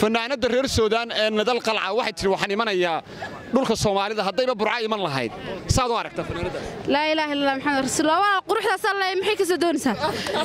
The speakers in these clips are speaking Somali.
fanaanadda reer suudaan ee nadal qalca waxay tidhi waxaan imanayaa dhulka soomaalida haddayba burca iman lahayd saad u aragtaa fanaanadda laa ilaaha illallah maxamed rasuulullah walaal quruxdaas alle maxay ka soo doonaysaa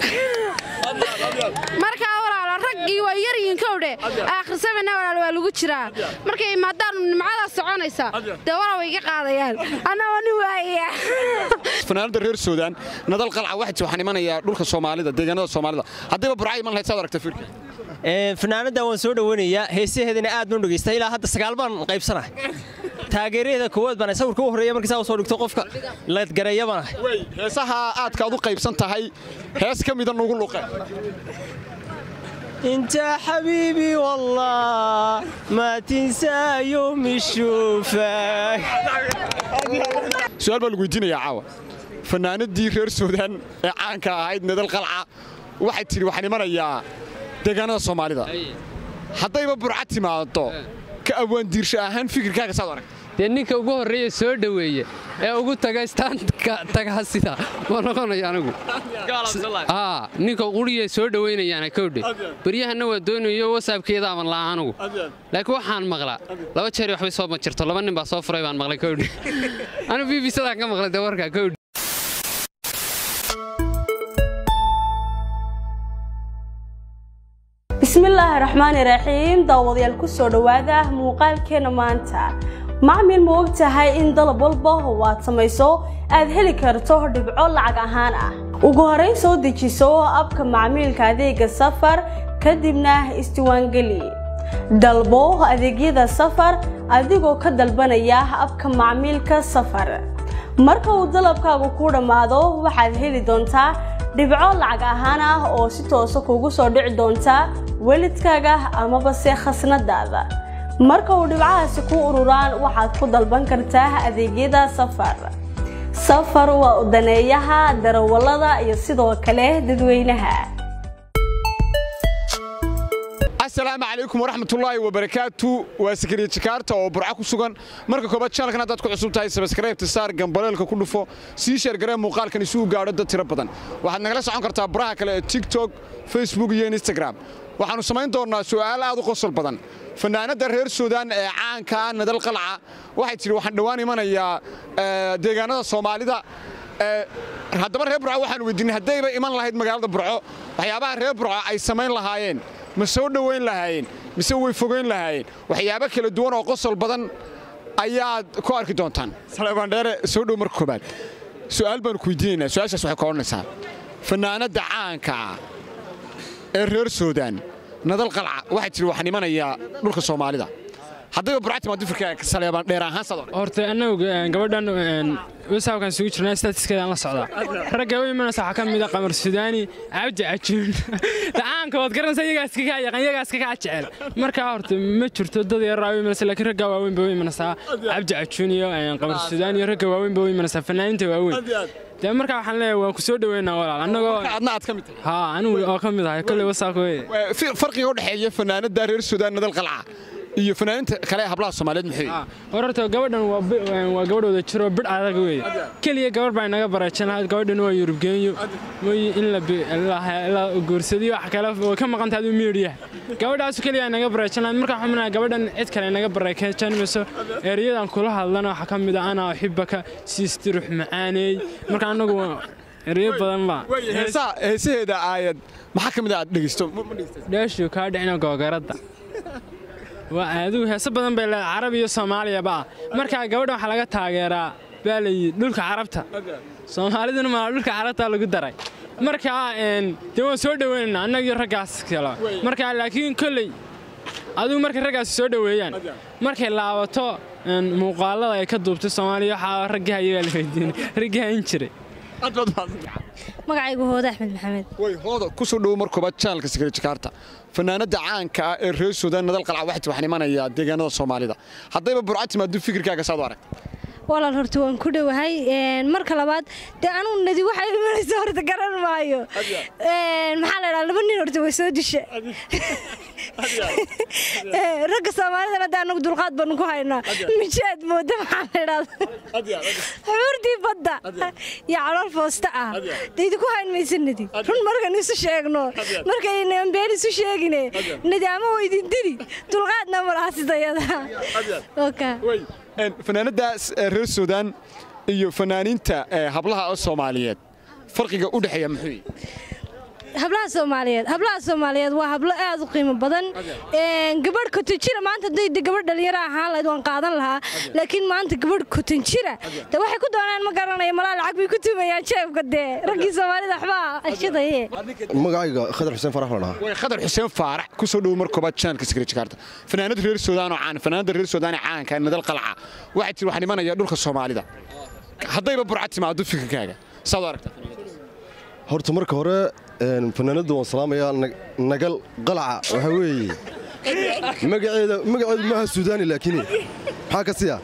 markaa walaalo raggii waa yaryihiin kowdhe akhrisamana walaal waa lagu jiraa markay imaadaanu nimcadaas soconaysa dee walaal way iga qaadayaan annagoo nin waaya fanaanadda reer suudaan nadal qalca waxay tidhi waxaan imanayaa dhulka soomaalida deegaanada soomaalida haddayba burca iman lahayd saad u aragtaa fiirka fanaanaddan waan soo dhoweynayaa heesaheedana aad baan dhegaystay ilaa hadda sagaal baan qaybsanah taageeraheeda koowaad baan sawirka u horreeya markii saa soo dhigto qofka laadgareeya baan ahay heesaha aadka aad u qaybsan tahay hees ka mida nugu luqe انت حبيبي والله ما تنسى يوم الشوفك su-aal baa lagu weydiinayaa caawa fanaanadii reer suudaan ee caanka ahayd nadal qalca waxay tidhi waxaan imanayaa deegaanada soomaalida haddayba burca timaado ka awaandiirsho ahaan fikirkaaga saad u aragta dee ninka ugu horreeya soo dhoweeye ee ugu taga istaanka tagaa sida ma noqonayo anigu aa ninka quriya soo dhowaynayaana kowdhe beryahanna waa doonayo wasaabkeeda aman la'a anigu laakiin waxaan maqlaa laba jeer waxbay soo majirto laba nin baa soo furay baan maqlay kowdhe anigu bbcdaan ka maqlay dee warkaa kowdhe bismillaahi raxmaani raxiim daawadayaal ku soo dhowaada muuqaalkeena maanta macmil ma og tahay in dalab walba oo aad samayso aad heli karto dhibco lacag ahaan ah ugu horrayn soo dejiso abka macmiilka adeega safar kadibna isdiwaangeli dalbo adeegyada safar adigoo ka dalbanaya abka macmiilka safar marka uu dalabkaagu ku dhammaado waxaad heli doontaa dhibco lacag ahaan ah oo si toosa kugu soo dhici doonta welidkaaga amaba se khasnadaada marka uu dhibcahaasi ku ururaan waxaad ku dalban kartaa adeegyada safar safar waa udaneeyaha darawallada iyo sidoo kale dadweynaha asalaamu calaykum waraxmatullaahi wabarakaatu waa sakariye jakaarta oo burca ku sugan marka koobaad channelkan haddaad ku cusub tahay sabskaraybta saar gambaleelka ku dhufo sii sheergaree muuqaalkan isugu gaadho dad tiro badan waxaad nagala socon kartaa baraha kale ee tiktok facebook iyo instagram waxaannu samayn doonnaa su'aalo aad u qosol badan fanaanadda reer suudaan ee caanka nadal qalca waxay tidhi waxaan dhowaan imanayaa deegaanada soomaalida haddaba reer burco waxaan weydiinay haddayba iman lahayd magaalada burco waxyaabaha reer burco ay samayn lahaayeen ma soo dhowayn lahaayeen mise way fogayn lahaayeen waxyaabo kala duwan oo qosol badan ayaad ku arki doontaan saleebandheere soo dhow marka koobaad su'aal baanu ku weydiinaynaa su-aashaas waxay ka odhanaysaa fanaanadda caanka ee reer suudaan nadal qalca waxay tidhi waxaan imanayaa dhulka soomaalida haddayba burca timaado fikirkaaga saleebaan dheer ahaan saad odhan horta annagu gabadhan wasaabkan sugu jirnaa statiskeedaan la socdaa ragga u imanaysa waxaa ka mid a qamar sudaani cabdi cajuun dacaanka waad garanaysa iyagaas kagaa yaqaan iyagaas kagaa jecel markaa horta ma jirto dad yaraa u imanaysa laakiin ragga waaweyn ba u imanaysaa cabdi cajuun iyo qamar sudaani iyo ragga waaweyn ba u imanaysaa fanaaniinta waaweyn dee markaa waxaan leeyahay waan ku soo dhoweynaa walaal annagoo adna aad ka mid tahay haa anigu oo ka mid ahay kolley wasaabka weye farqiga u dhexeeya fanaanadda reer suudaan nadal qalca iyo fanaaniinta kale ee hablaha soomaaliyeed maxay horta gabadhan waa gabadh wada jiro bidh adag weeye keliya gabadh baa inaga bareejan lahayd gabadhan waa yurubgeenyo mooy in la guursadiyo wax kale way ka maqan tahay aduu miidhiya gabadhaasu keliya inaga bareejan lahayd markaa waxaan minaha gabadhan cid kale inaga bareejan mayso ereyadan kula hadlana waxaa ka mid a anaa uxibaka siistirux macaaneey marka annagu ereyo badan baa heesaheeda aayad maxaa ka mid a aad dhegeysto dheeshu kaa dhicina googaradda waa adigu heeso badan bay leedahay carab iyo soomaaliyaba ah markaa gabadha waxaa laga taageeraa baa layidhi dhulka carabta soomaaliduna maa dhulka carabta lagu daray markaa dee waan soo dhoweynaynaa annaga iyo raggaas kale markaa laakiin kolley adigu markay raggaasi soo dhoweeyaan markay laabato muuqaalada ay ka duubtay soomaaliya waxaa raggii ayagaa la weydiinay raggii hayn jiray magacaygu hooda axmed maxamed way hooda ku soo dhowo mar koobaad channelka sakari jakaarta fanaanadda caanka ah ee reer suudaan nadal qalca waxay waxaan imanayaa deegaanada soomaalida haddayba burca timaado fikirkaaga saad u arag walaal horta waan ku dhowahay marka labaad dee anugu nadi waxay imanaysa horta garan maayo maxaa la dhaha laba nin horta way soo disha ragga soomaalidana hadda anagu dulqaad baanu ku haynaa mijaad mooda maxaa la idhahda xuurtii badda iyo calool foosta ah dee idinku hayn maysa nadi run markan isu sheegno markaynan been isu sheegine nadi ama waa idin dili dulqaadna malaha sidayada fanaanadaas reer suudaan iyo fanaaniinta hablaha soomaaliyeed farqiga u dhexeeya muxuu hablaha soomaaliyeed hablaha soomaaliyeed waa hablo aad u qiimo badan gabadh kotonjira maanta hadday gabadh dhalinyaro ahaan lahayd waan qaadan lahaa laakiin maanta gabadh kotonjira de waxay ku doonaan ma garanayo malaa lacag bay ku tumayaan jeebka dee raggii soomaalida waxbaa ashadaye magacayga khadar xuseen farax la dhahaa way khadar xuseen faarax ku soo dhowo mar koobaad channelka Secretary fanaanada reer Suudaan oo caan fanaanada reer Suudaan ee caanka ah nadal qalca waxay tir waxaan imanaya dhulka Soomaalida haddayba burcad timaado fikirkaaga saad aragtaa horta marka hore fanaanada waan salaamayaa nagal qalaca waxa weeye magaceeda magaceedu maaha suudaani laakiin maxaa ka siya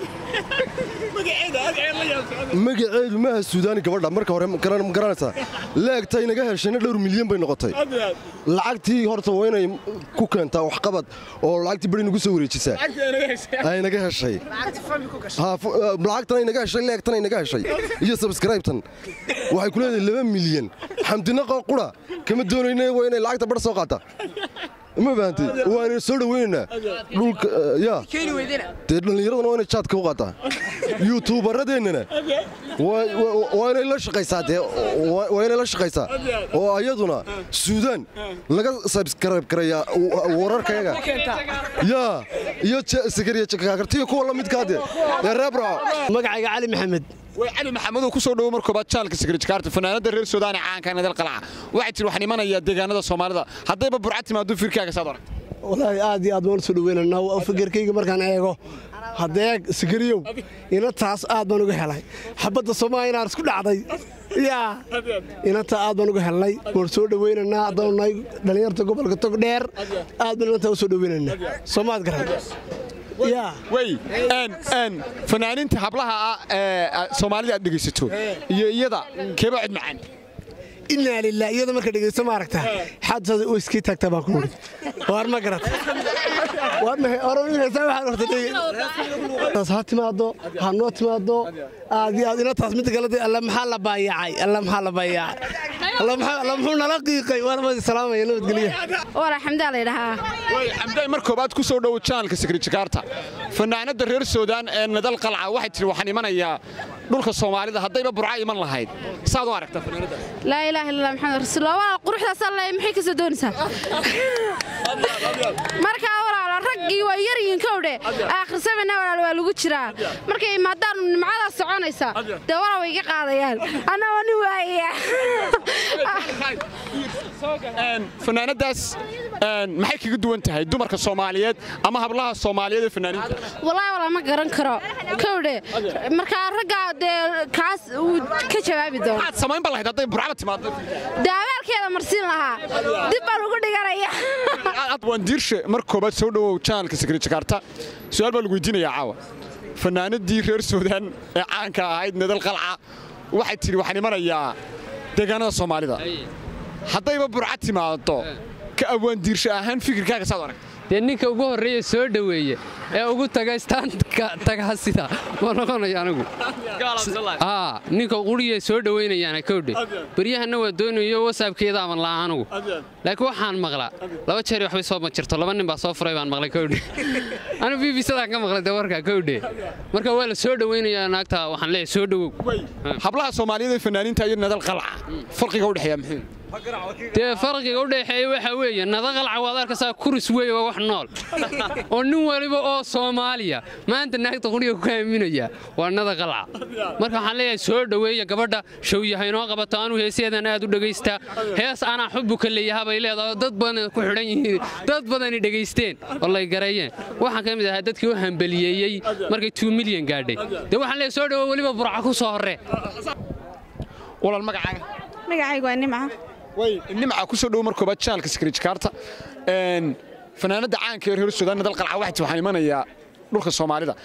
magaceedu maaha suudaani gabadha marka hore ma garanaysaa leegtay naga heshayna dhowr milyan bay noqotay lacagtii horta waa inay ku keentaa waxqabad oo lacagtii beri nagu soo wareejisaa ay naga heshay lacagtan ay naga heshay leegtan ay naga heshay iyo subscribetan waxay ku leedahay laba milyan xamdinaqa qura kama doonayna waa inay lacagta bar soo qaata ma fahamtay waana soo dhaweynaynaa dhulka ya dee dhallinyaraduna waa inay jaadka u qaataa yuutuubaradeennana waa inay la shaqaysaa dee waa inay la shaqaysaa oo ayaduna suudaan laga subscribe garayaa wararkayaga yaa iyo sekariya kuwa la midkaa dee ee reebraco magacayga cali maxamed way cali maxamed oo ku soo dhowo mar koobaad channelka Secretary fanaanada reer Suudaan ee caanka ah nadal qalca waxay tir waxaan imanayaa deegaanada Soomaalida haddayba burcad timaado fikirkaaga saad aragtaa wallaahi aad iyo aad baan soo dhaweynaynaa waa fikirkayga markaan eego haddee sikariyow inantaas aad baan uga helay xabadda soomaaliya inaan isku dhacday yaa inantaa aad baan uga helnay waan soo dhaweynaynaa haddanu nahay dhallinyarta gobolka tog dheer aad baan inantaa u soo dhaweynaynaa soomaad garan way fanaaniinta hablaha ah ee soomaalida aad dhegaysato iyo iyada keeba cod macaan inaa lilah iyada marka dhegaysto ma aragtaa xaadsaada u iskii taagtaa baan ku nuri waar ma garata ha timaado ha noo timaado aad iyo aad inantaas midda kale alla maxaa la baayacay alla maxaa la baayacay alla muxuu nala qiiqay waan wadi salaamaya nabadgelyo wala xamdaa la yidhahaa way xamday mar koobaad ku soo dhowo channelka Secretary fanaanada reer Suudaan ee nadal qalca waxay tiri waxaan imanayaa dhulka Soomaalida haddayba burca iman lahayd saad u aragtaa fanaanada laa ilaaha illa maxamed rasuul waa quruxdaas alle maxay ka soo doonaysaa marka walaalo raggii waa yar yihiin kowdhe aakhir sabana walaalo waa lagu jiraa markay imaadaan nimcada soconaysa dee wala way iga qaadayaan anna waa nin waaya fanaanadaas maxay kaga duwan tahay dumarka Soomaaliyeed ama hablaha Soomaaliyeed ee fanaaniinta wallaahi wala ma garan karo kowdhe marka ragga dee kaas uu ka jawaabi doono maxaad samayn bal lahayd hadday burcada timaado daaweerkeeda marsiin lahaa dib baan ugu dhiganaya aad waan diirshe mar koobaad soo dhowow channelka Secretary su'aal baa lagu weydiinayaa caawa fanaanadii reer Suudaan ee caanka ahayd nadal qalca waxay tiri waxaan imanayaa deegaanada Soomaalida haddayba burcad timaado ka awaan diirshe ahaan fikirkaaga saad aragtaa dee ninka ugu horreeya soo dhoweeye ee ugu taga istaanka tagaa sida ma noqonayo anigu aa ninka quriye soo dhowaynayaana kowdhe beryahanna waa doonayo wasaabkeeda aman la'a anigu laakiin waxaan maqlaa laba jeer waxbay soo ma jirto laba nin baa soo furay baan maqlay kowdhe anigu b b sadaan ka maqlay dee warkaa kowdhe marka waa la soo dhowaynayaa naagta waxaan leeyahay soo dhowow hablaha Soomaaliyeed ee fanaaniinta iyo nadal qalca farqiga u dhexeeya muxuu dee farqiga u dhexeeya waxa weeye nadaqalca waad arkaysaa kuris weeye waa wax nool oo nin waliba oo soomaaliya maanta naagta quriga ku aaminaya waa nadaqalca marka waxaan leeyahay soo dhoweeya gabadha showyahay inoo qabato anuu heeseedan aad u dhegaystaa hees anaa xubbu ka leeyaha bay leedahay oo dad badan ku xidhan yihiin dad badani dhegaysteen oo lay gareeyeen waxaan ka mid ahaa dadkii u hambaliyeeyey markay two milyan gaadhay dee waxaan leeyahay soo dhowo weliba burca ku soo horree walaal magacaaga magacaygu waa nimca way nimca ku soo dhowo mar koobaad channelka Secretary een fanaanada caanka ee reer Suudaan nadal qalca waxay waxaan imanayaa dhulka Soomaalida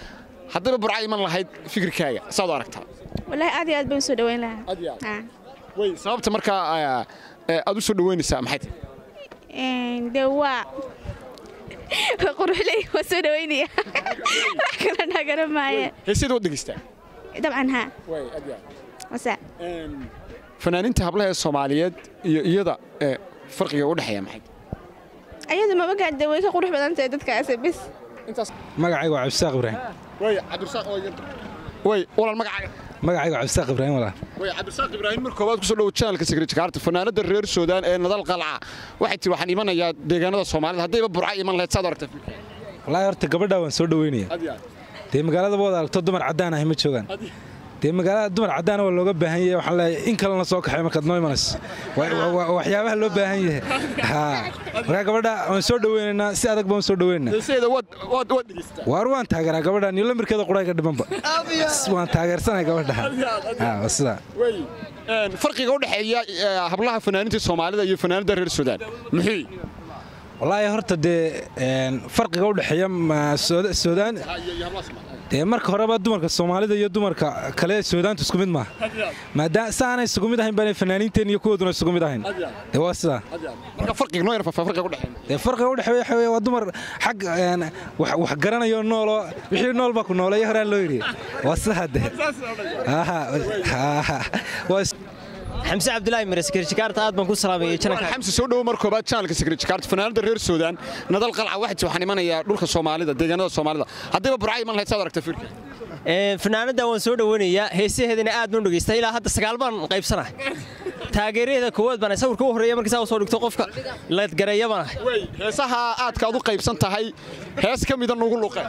haddaba burca iman lahayd fikirkaaga saad u aragtaa wallaahi aad iyo aad baan u soo dhaweyn lahaa aad iyo aad way sababta markaa aad u soo dhaweynaysaa maxay tahay Een, dee waa waa quruxley waa soo dhaweynaya wax kale nagara maaye heesyada waad dhegaystaa dabcan haa way aad iyo aad wasa fanaaniinta hablaha ee soomaaliyeed iyo iyada ee farqiga u dhexeeya maxay ayadu ma ogaan dee way ka qurux badan tahay dadkaasi bis magacaygu waa cabdisaaq ibraahim way cabdirasaaq oo yar way walaal magacaaga magacaygu waa cabdisaaq ibraahim walaal way cabdirasaaq ibraahim mar koowaad kusoo dhowo channelka secretary fanaanada reer suudaan ee nadal qalca waxay tiri waxaan imanayaa deegaanada soomaalida haddayba burca iman lahayd saad u aragtaa fikirka wallaahi horta gabadhaa waan soo dhaweynaya aad iyo aad dee magaalada wada aragto dumar caddaan ahi ma joogaan dee magaalada dumar caddaana waa looga baahan yahay waxaan leeyahay in kalena soo kaxay markaad noo imanayso Wa- wa- wa- waxyaabaha loo baahan yahay haa markaa gabadha waan soo dhaweynaynaa si adag baan soo dhaweynaynaa heesyada waad waad waad dhegaystaa waar waan taageeraa gabadhan iyo lamirkeeda qurayga dhimanba waan taageersanahay gabadha haa waa sidaa way een, farqiga u dhexeeya ee, hablaha fanaaniinta soomaalida iyo fanaanada reer suudaan muxuu yahay? wallaahi horta dee een, farqiga u dhexeeya ma- Suuda- suudaan dee marka horeba dumarka soomaalida iyo dumarka kale ee suudaantu isku mid maaha maadaama saanay isugu mid ahayn baanay fanaaniinteen iyo kuwooduna isugu mid ahayn dee waa sidaa marka farqiga noo yar fa- farqiga u dhexeeya dee farqiga u dhexeeya waxa weeye waa dumar xag een, wax wax garanayo nooloo wixii nool baa ku nooleeyo horaan loo yidhi waa sidaa dee Aha, aha. waa is- xamse cabdulaahi mire sekretarykaarta aad baan ku salaamayay janaka xamsi soo dhowo mar koobaad channelka secretary fanaanada reer suudaan nadal qalca waxay tiri waxaan imanayaa dhulka soomaalida deegaanada soomaalida haddayba burca iman lahayd saad u aragtaa fikirka Ee, fanaanada waan soo dhaweynayaa heesaheedana aad baan u dhegaystaa ilaa hadda sagaal baan qaybsanah taageeraheeda koowaad baan sawirka u horreeya markii saa soo dhigto qofka leedgareeya baan ahay way heesaha aadka aad u qaybsan tahay hees ka mida nugu luqe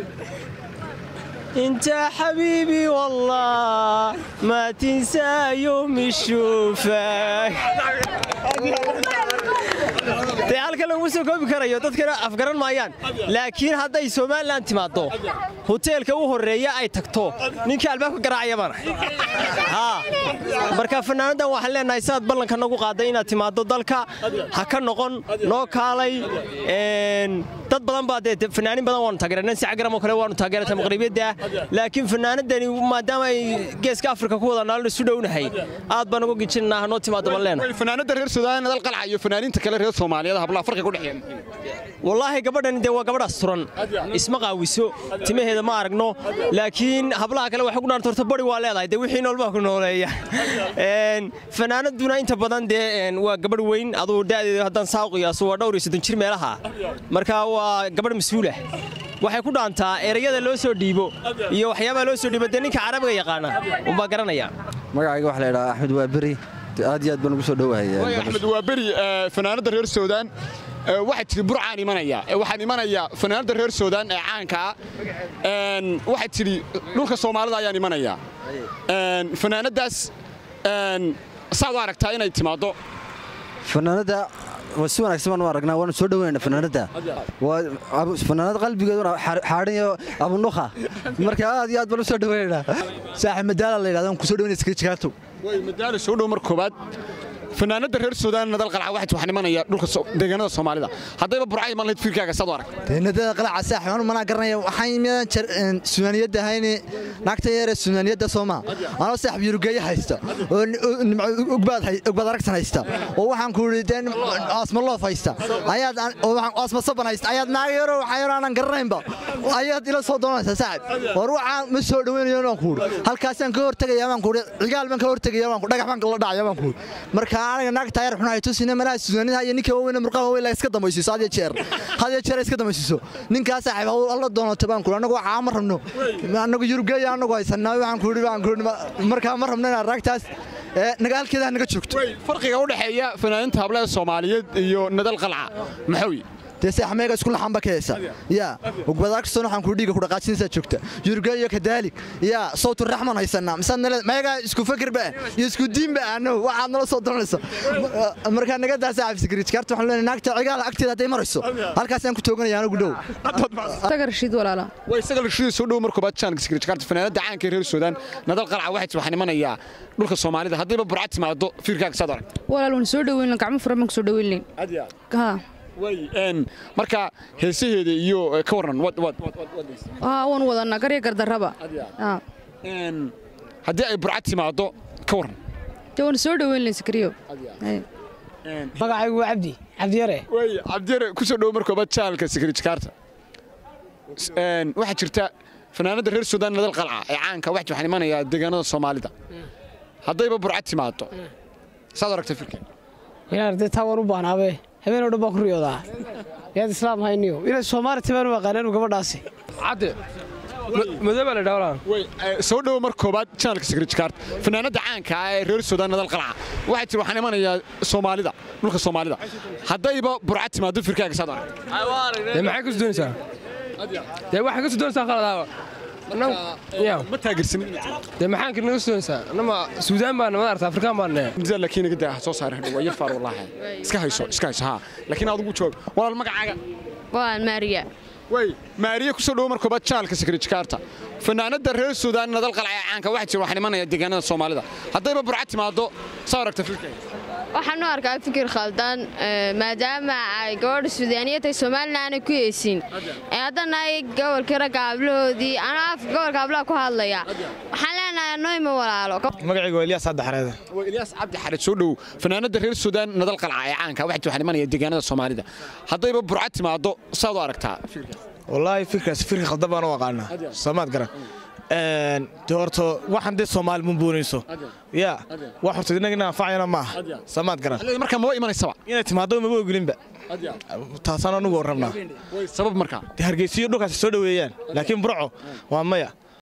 انت حبيبي والله ما تنسى يوم يشوفك dee halka laguma soo koobi karayo dadkana afgaran maayaan laakiin hadday somalilan timaaddo hoteelka u horreeya ay tagto ninka albaabka garaacaya baan ahay Haa. marka fanaanadan waxaan leenahay sidaad ballanka nagu qaaday inaad timaaddo dalka ha ka noqon noo kaalay Een, dad badan baa dee fanaanin badan waanu taageeray nansi cagaram oo kale waanu taageerata maqribiyadda laakiin fanaanadani maadaama ay geeska afrika ku wada naalin isu dhownahay aad baan uga gijinaa noo timaaddo baan leenahay way fanaanada reer suudaan nadal qalca iyo fanaaniinta kale reer soomaaliyeed hablaha farqiga u dhexeeya wallaahi gabadhani dee waa gabadhaas turan isma qaawiso timaheeda ma aragno laakiin hablaha kale waxay ku dhaanta horta bari waa leedahay dee wixii nool baa ku nooleeya Een, fanaanaduna inta badan dee een, waa gabadh weyn aduu da'deeda haddaan saa u qiyaaso waa dhowr iyo soddon jir meelaha marka waa gabadh mas-uulah waxay ku dhaantaa erayada loo soo dhiibo iyo waxyaabaha loo soo dhiibo dee ninka carabiga yaqaana unbaa garanaya magacayga waxaa la yidhaha axmed waa beri aad iyo aad baan ugu soo way dhowahay axmed waa beri ee, fanaanada reer suudaan ee, waxay tiri burcaan imanaya ee, waxaan imanayaa fanaanada reer suudaan ee caanka ah Een, waxay tiri dhulka soomaalida ayaan imanayaa Een, fanaanadaas een, saad u aragtaa inay timaaddo fanaanada waa si wanaagsan baan u aragnaa waanu soo dhoweynaa fanaanada waa abu- fanaanada qalbigeeduna xaar- xaadhan iyo abunukha marka aad iyo aad baan u soo dhoweynaynaa saaxib madaala la yidhahdo ku soo dhoweynaya skrijkaarto way madaala soo dhow mar koobaad fanaanada reer suudaan nadal qalca waxay tiri waxaan imanayaa dhulka so- deegaanada soomaalida haddayba burca iman lahayd fikirkaaga saad u aragtaa teenadada qalaca saaxib anu manaa garanaya waxaan imidaan suudaaniyadda ahayni naagta yaree suudaaniyadda sooma anoo saaxib yurugeeye haysta oo ni- oo nimco ugbaad hay- ugbaad aragsan haysta oo waxaan ku yidhi dee asma loof haysta ayaad aan- oo waxaan asma saban haysta ayaad naaga yaroo waxaa yaroo aanan garanaynba ayaad ila soo doonaysaa saaxib war waxaan ma soo dhoweynayo inaan ku yidhi halkaasaan ka hortegaya baan ku yidhi cigaal baan ka hortegaya baan ku dhagax baan la dhacaya baan ku yidhi marka aniga naagta yar xunaa tusina malaha suudaanida iyo ninka waaweyn ee murqaha waaweyn la iska dambaysiiso had iyo jeer had iyo jeer iska dambaysiiso ninkaas saaxiib hawl alla doonato baan ku yidhi anagu waxaa ma rabno anagu yurugeeya anagu haysanaa waxaan ku yidhi baan ku yidhi markaa ma rabno inaan raagtaas ee nagaalkeeda ha naga joogto farqiga u dhexeeya fanaaniinta hablaha soomaaliyeed iyo nadal qalca maxaa weeye dee saaxmeega isku laxan ba ka heesa yaa ugbadaagsan waxaan ku dhiiga ku dhaqaajinaysaa joogta yurugeeya iyo kadaalik yaa sawtu raxman haysanaa misaad nale meega isku fakirba iyo isku diinba annagu waxaad nala soo doonaysa markaa naga daa saaxib sikriijkaarta waxaan leenahay naagta cigaal agteeda hadday marayso halkaasaan ku tooganaya anagu dhow taga rashiid walaala way isaga lashidii soo dhow mar koobaad channelka secretary fanaanada caanka ee reer suudaan nadal qalca waxay tiri waxaan imanayaa dhulka soomaalida haddayba burca timaado fikirkaaga saad u aragtaa walaal waan soo dhaweyn gacmo furan baan ku soo dhaweyn ha marka heesaheeda iyo eh, ka waran wad wad wad wad Aa, waan wadanaa garya gardarraba Aa. haddii ay burcad timaado ka waran dee waan soo dhoweyn layn sakariyo magacaygu waa cabdi cabdiyare way cabdiyare ku soo dhowo markoobaad channelka secret jakarta een waxaa jirta fanaanada reer suudaan nadal qalca ee caanka wax waxaan imanayaa deegaanada soomaalida haddayba burcad timaado saad aragtay filkan inaad dee taa waan u baanaabe habeen oo dhan baan ku riyoodaa yaad islaam hayniyo inay soomaali timaan u aqaaneen gabadhaasi cadde madooba la dhawlaan way soo dhowo mar koobaad channelka secret jakarta fanaanada caanka ah ee reer suudaan nadal qalca waxaa jira waxaan imanayaa soomaalida dhulka soomaalida haddayba burcad timaado firkaaga saad aragtay dee maxay ku doonaysaa dee waxay ku doonaysaa qaladaaba ma taageersanin dee maxaan kirnaga doonaysaa anama suudaan baan nama arta afrikaan baan nahay misaa laakiin naga daa soo saar hadhow waa yar faar wallaahi iska hayso iska hayso haa laakiin aad ugu joog walaal magacaaga waan maariya way maariya ku soo dhowo mar koobaad channelka secret jakarta fanaanada reer suudaan nadal qalca ee caanka waxaa jira waxaan imanayaa deegaanada soomaalida haddayba burcad timaado saa aragta filkayga waxaan u arkaa fikir khaldan ee, maadaama ay gabadha suudaaniyad tahay soomaalina aanay ku heesin ee haddana ay gobolkii ragga hablahoodii anaa afka gobolka hablaha ku hadlaya waxaan leenahay anoyma walaalo magacaygu waa Ilyas Cabdi Xareed waa Ilyas Cabdi Xareed soo dhow fanaanada reer Suudaan nadal qalca ee caanka waxaa waxaan imanayaa deegaanada Soomaalida haddayba burcad timaado saad u aragtaa wallaahi fikirkaas fikir khaldan baan u aqaanaa soomaad garan een de horta waxaan dee Soomaali mun buunayso ya wax horta inaga inaan anfacayna maaha soomaad garan marka ma imanaysaba inay timaado ma ogolinba taasaan anugu rabnaa sabab markaa hargeysiyo dhulkaas soo dhaweeyaan laakiin burco waa maya